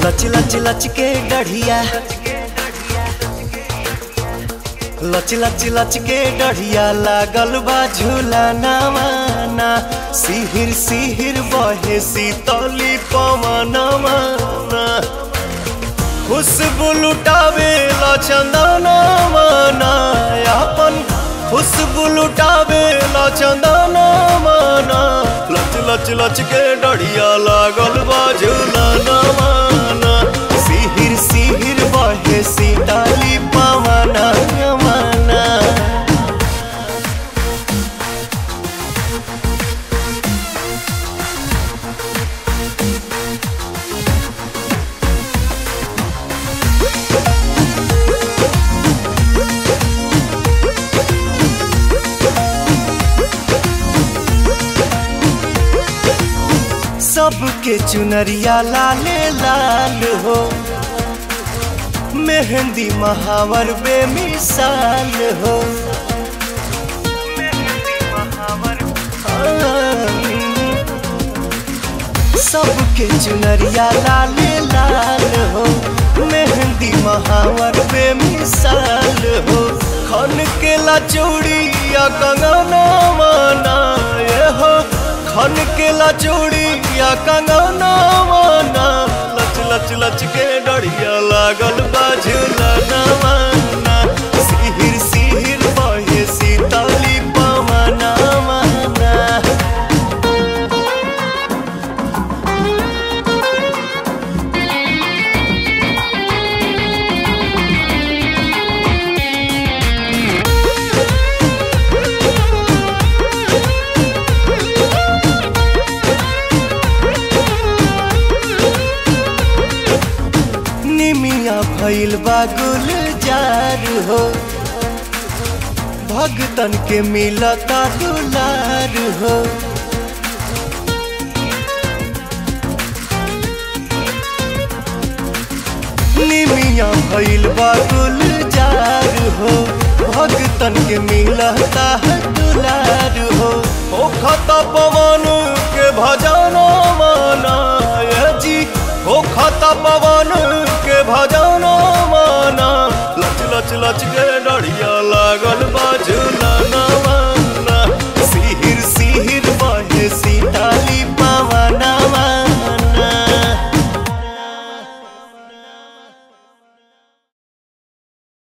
लच लच लच के डढ़िया लच लच लच के डढ़िया लागल बा झूला नवाना सिहिर सिहिर बहे सीतली पवनवा खुशबू लुटावे ला चंदनवा अपन खुशबू लुटावे ला चंदनवा लच लच लच के डढ़िया लागल बा झूला नवाना सिहिर सिहिर बहे सीताली पवना यमना सबके चुनरिया लाले लाल हो मेहंदी महावर बेमिसाल हो सबके चुनरिया लाले लाल हो मेहंदी महावर बेमिसाल हो खन के ला चूड़िया कंगना माना ये हो खन के ला चूड़िया कंगना माना लच लच लच के डढ़िया लागल बाझुला नवाना सिहिर सिहिर बहे सीताली पवना माना निमिया भइल बा गुलजार हो भगतन के मिलता दुलार हो निमिया भइल बा गुलजार हो भगतन के मिलता दुलार हो ओ खता पवन के भजना माना ये जी ओ खता पवन के भजना माना लच लच लच के डढ़िया